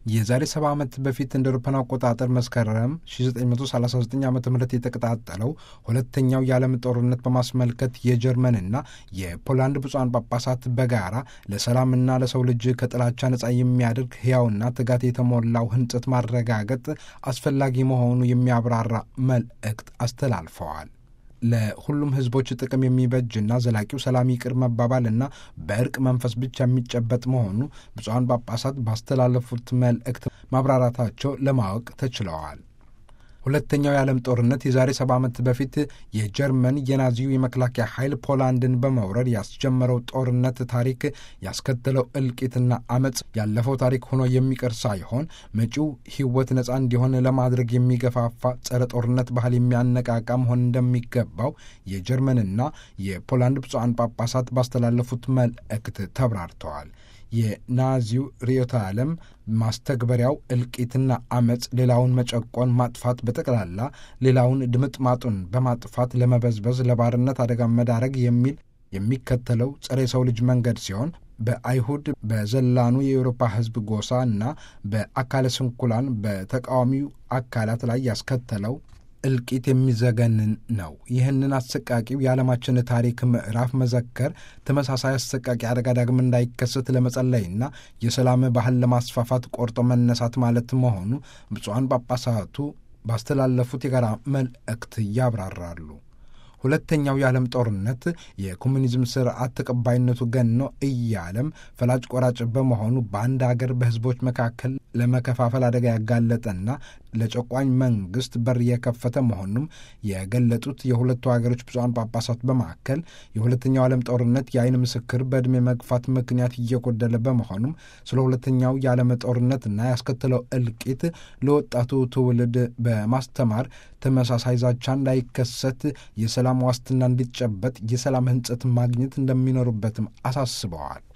የዛሬ ሰባ ዓመት በፊት እንደ አውሮፓውያን አቆጣጠር መስከረም 1939 ዓ ም የተቀጣጠለው ሁለተኛው የዓለም ጦርነት በማስመልከት የጀርመንና የፖላንድ ብፁዓን ጳጳሳት በጋራ ለሰላምና ለሰው ልጅ ከጥላቻ ነጻ የሚያደርግ ሕያውና ትጋት የተሞላው ህንጸት ማረጋገጥ አስፈላጊ መሆኑ የሚያብራራ መልእክት አስተላልፈዋል። ለሁሉም ህዝቦች ጥቅም የሚበጅና ዘላቂው ሰላም ይቅር መባባልና በእርቅ መንፈስ ብቻ የሚጨበጥ መሆኑ ብፁዓን ጳጳሳት ባስተላለፉት መልእክት ማብራራታቸው ለማወቅ ተችለዋል። ሁለተኛው የዓለም ጦርነት የዛሬ ሰባ ዓመት በፊት የጀርመን የናዚው የመከላከያ ኃይል ፖላንድን በመውረር ያስጀመረው ጦርነት ታሪክ ያስከተለው እልቂትና አመፅ ያለፈው ታሪክ ሆኖ የሚቀር ሳይሆን መጪው ህይወት ነጻ እንዲሆን ለማድረግ የሚገፋፋ ጸረ ጦርነት ባህል የሚያነቃቃ መሆን እንደሚገባው የጀርመንና የፖላንድ ብፁዓን ጳጳሳት ባስተላለፉት መልእክት ተብራርተዋል። የናዚው ርዕዮተ ዓለም ማስተግበሪያው እልቂትና አመፅ፣ ሌላውን መጨቆን፣ ማጥፋት፣ በጠቅላላ ሌላውን ድምጥማጡን በማጥፋት ለመበዝበዝ፣ ለባርነት አደጋ መዳረግ የሚል የሚከተለው ጸረ የሰው ልጅ መንገድ ሲሆን በአይሁድ በዘላኑ የአውሮፓ ህዝብ ጎሳ እና በአካለ ስንኩላን በተቃዋሚው አካላት ላይ ያስከተለው እልቂት የሚዘገንን ነው። ይህንን አሰቃቂው የዓለማችን ታሪክ ምዕራፍ መዘከር ተመሳሳይ አሰቃቂ አደጋ ዳግም እንዳይከሰት ለመጸለይና የሰላም ባህል ለማስፋፋት ቆርጦ መነሳት ማለት መሆኑ ብፁዓን ጳጳሳቱ ባስተላለፉት የጋራ መልእክት ያብራራሉ። ሁለተኛው የዓለም ጦርነት የኮሚኒዝም ስርዓት ተቀባይነቱ ገኖ እያለም ፈላጭ ቆራጭ በመሆኑ በአንድ አገር በህዝቦች መካከል ለመከፋፈል አደጋ ያጋለጠና ለጨቋኝ መንግስት በር የከፈተ መሆኑም የገለጡት የሁለቱ ሀገሮች ብፁዓን ጳጳሳት በማካከል የሁለተኛው ዓለም ጦርነት የአይን ምስክር በዕድሜ መግፋት ምክንያት እየጎደለ በመሆኑም ስለ ሁለተኛው የዓለም ጦርነትና ያስከተለው እልቂት ለወጣቱ ትውልድ በማስተማር ተመሳሳይ ዛቻ እንዳይከሰት የሰላም ዋስትና እንዲጨበጥ የሰላም ህንጸት ማግኘት እንደሚኖሩበትም አሳስበዋል።